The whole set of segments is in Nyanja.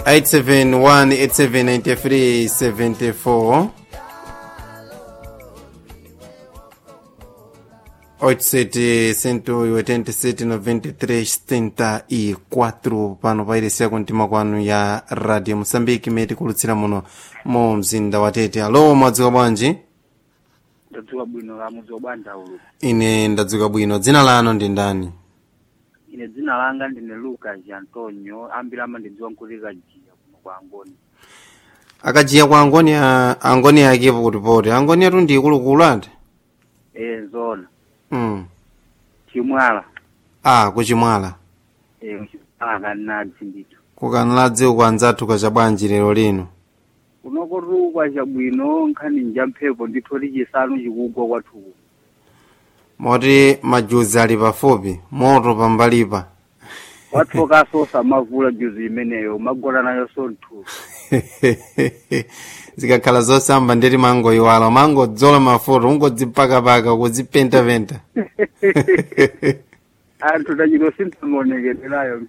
871 8793 74 87 187 93 74 pano pairesiya kumtima kwanu ya radio mosambiki imene tikulutsira muno mu mzinda wa tete alo mwadzuka bwanji ndadzuka bwino la mudzi wabwanja ulu ine ndadzuka bwino dzina lanu ndi ndani ine dzina langa ndine lucas antonio ambiri amandidziwa nkuti kajiya kuno kwa angoni akajiya kwa angoni a- angoni akepo kutipoti angoni atu ndi ikulukulu ati e zona mm. chimwala a kuchimwala e chimwala kanadzi ndithu kukanladzi uku anzathu kacha bwanji lero lino kunokotukwa chabwino nkhani nja mphepo ndithu tichisanu chikugwa kwathuku moti majuzi ali pafupi moto pambalipa wathokaso samavula juzi imeneyo magona nayo sonthu zikakhala zosamba ndeti mangoyiwala mangodzola mafuta ungodzipakapaka kudzipentapenta anthu tachito sinthamuonekererayo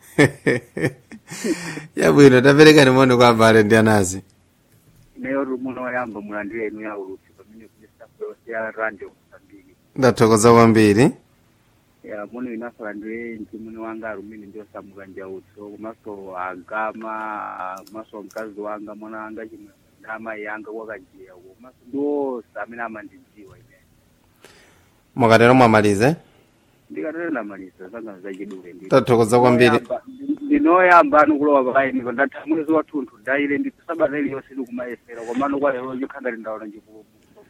yabwino taperekani moni kwa abale ndi anazi ineyo tumuno wayamba mulandire inu ya ulutsi pamene kunesafoyonse ya radio mosambiki ndathokoza kwambiri ya muno inasalandire mtimuni wanga arumini ndio samuka njautso komanso agama komanso mkazi wanga mwana wanga chimwe na amayi yanga kwakajiya komanso ndiwonse amene amandidziwa ine mukatero mwamalize ndikatero ndamaliza zanga zachidule ndi tathokoza kwambiri ndinoyamba anu kulowa pakainipa ndatha mwezi wathunthu ndaile ndithu sabata iliyonse ndikumayesera komano kwa lero chikhangati ndaona chipululu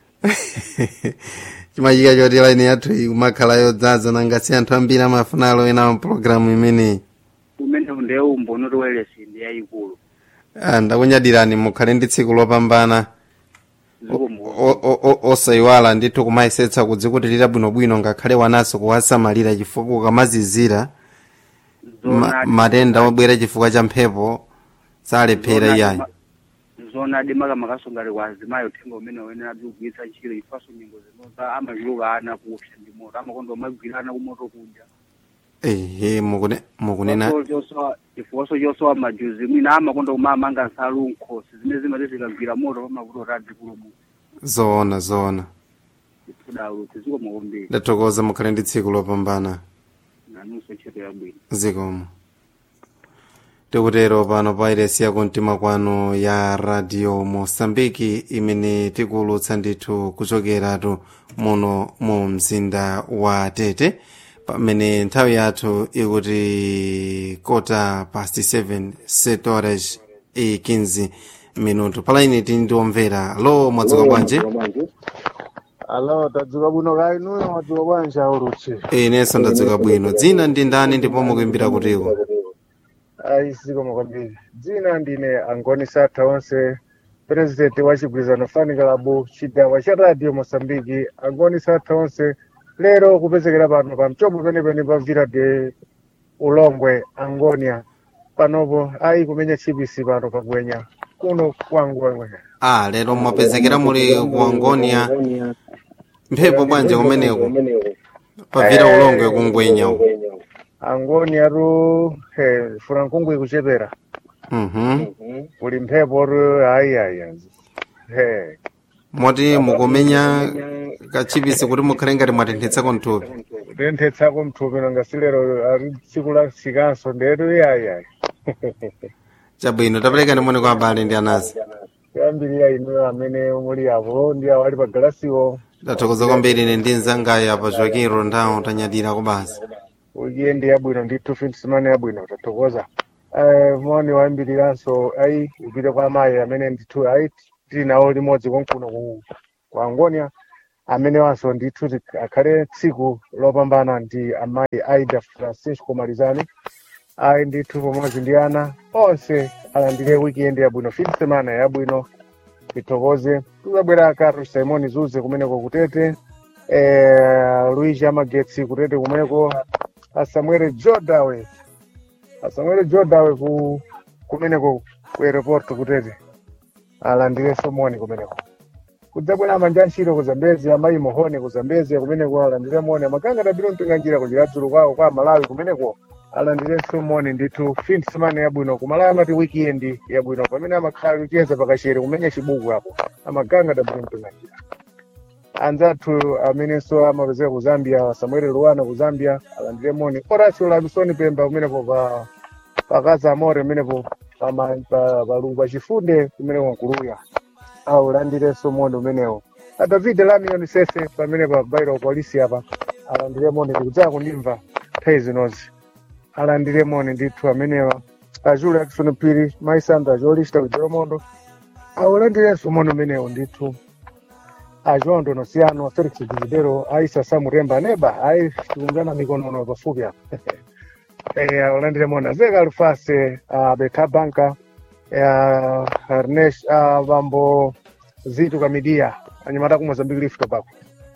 chimachika choti laini yathu iyi kumakhala yodzaza nangasi anthu ambiri amafuna aloyena mpulogalamu imeneyi umene ndiye umbono tiwelesi ndi yayikulu Ah, ndakunyadirani mukhale ndi tsiku lopambana zikomo O- o- o- osayiwala ndithu kumayesetsa kudzikutirira bwinobwino ngakhale wananso kuwasamalira chifukwa ukamazizira ma- matenda obwera chifukwa cha mphepo salephera iyayi zona adi makamakasongale kwa azimayi uthenga umene wenera kugwiritsa ntchito ifaso nyengo zinoza amachiluka ana kuopsa ndi moto amakondo amagwirana kumoto kuja ehe mukune- mukunena chifukwaso chosowa majuzi mwina amakondo kumamanga nsalu nkhosi zimene zimati zikagwira moto pamavuto tadzi kulumu zoona zoona tidauti zikomo kwambiri ndathokoza mukhale ndi tsiku lopambana nanunso ntchito yabwino zikomo tikutero pano pa iresi ya kumtima kwanu ya radio mosambiki imene tikuwulutsa ndithu kuchokeratu muno mu mzinda wa tete pamene nthawi yathu ikuti kota past 7 7 horas e 15 minuto palaini tindiomvera lo mwadzuka bwanji alo tadzuka bwino kayi nuyo mwadzuka bwanji aulutsi inenso ndadzuka bwino dzina ndi ndani ndipo mukuimbira kutiko ayi zikomo kwambiri dzina ndine angoni satha onse president wa chigwirizano fani kalabu chigawa cha radio mosambiki angoni satha onse lero kupezekera pano pa mchombo penepene pa vira de ulongwe angonia panopo ayi kumenya chipisi pano pagwenya kuno kwangwengwe ah lero mwapezekera muli kuangonia mphepo bwanji kumeneko pavira ulongwe kungwenya uko angonia ru he furankungwi kuchepera mhm kuli mphepo ru ayi ayi he moti mukumenya kachipisi kuti mukhale ngati mwatenthetsa nthupi kutenthetsako mthupi nanga silero ari tsiku la sikanso ndetu iyayi ayi chabwino taperekani moni kwa abale ndi anazi kuyambirira inu amene muli apo ndi awo ali pa galasiwo ndathokoza kwambiri ine ndi mzangayi apa joaquin rondawo tanyadira kubasa wikendi yabwino ndithu finsimane yabwino tathokoza Eh, moni wayambiriranso ayi upite kwa amayi amene ndithu ayi tili nawo limodzi konkuno ku ku angonia amene wanso ndithu ti- akhale tsiku lopambana ndi amayi aida francisco malizani ayi ndithu pamodzi ndi ana onse alandire wikendi yabwino fin semana yabwino tithokoze tuzabwera kato simoni zuze kumeneko kutete eh, luigi amagetsi kutete kumeneko asamuele jodawe asamuele jodawe ku kumeneko ku aeroport kutete alandire somoni kumeneko kudzabwera manja ntchito ku zambezi amayi mohone ku zambezi kumeneko alandire moni amakanga tabiro mpinga njira kuchiradzulu kwawo kwa malawi kumeneko alandirenso moni ndithu fin simane yabwino kumalaya amati weekend yabwino pamene amakhala kucheza pakachere kumenya chibuku apo amaganga dabwino mtunachira anzathu amenenso amapezeka ku zambia samuel luwana ku zambia alandire moni horacio lamisoni pemba kumenepo pa pakaza amore kumenepo pama- pa- palungu pachifunde kumeneko nkuluya aulandirenso moni umenewo a david lamion sese pamene pa bairo polisi apa alandire moni ndikudzaka kundimva nthawi zinozi alandire moni ndithu amenewa ajule akisoni phiri maisandra jolista kujeromondo aulandirenso moni umenewo ndithu ajondo nosiano felix dividero aisa samuremba neba ai tiungana mikonono pafupi apa Eh, aulandire moni azeka alufase uh, beta banka uh, ernesh uh, vambo zitu kamidia anyamata ku mozambique lift pako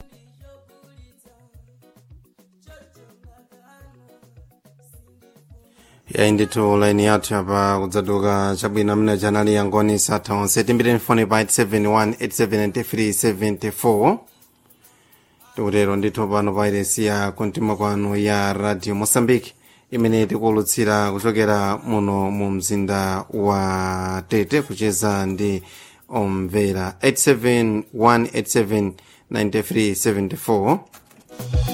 yayi ndithu laini yathu apa kudzatuka chabwino amene chanali yangoni satha onse timbireni foni pa 871 tikutero ndithu pano pa iresi ya kumtima kwanu ya radio mosambiki imene tikuwulutsira kuchokera muno mu mzinda wa tete kucheza ndi omvera 87187 9374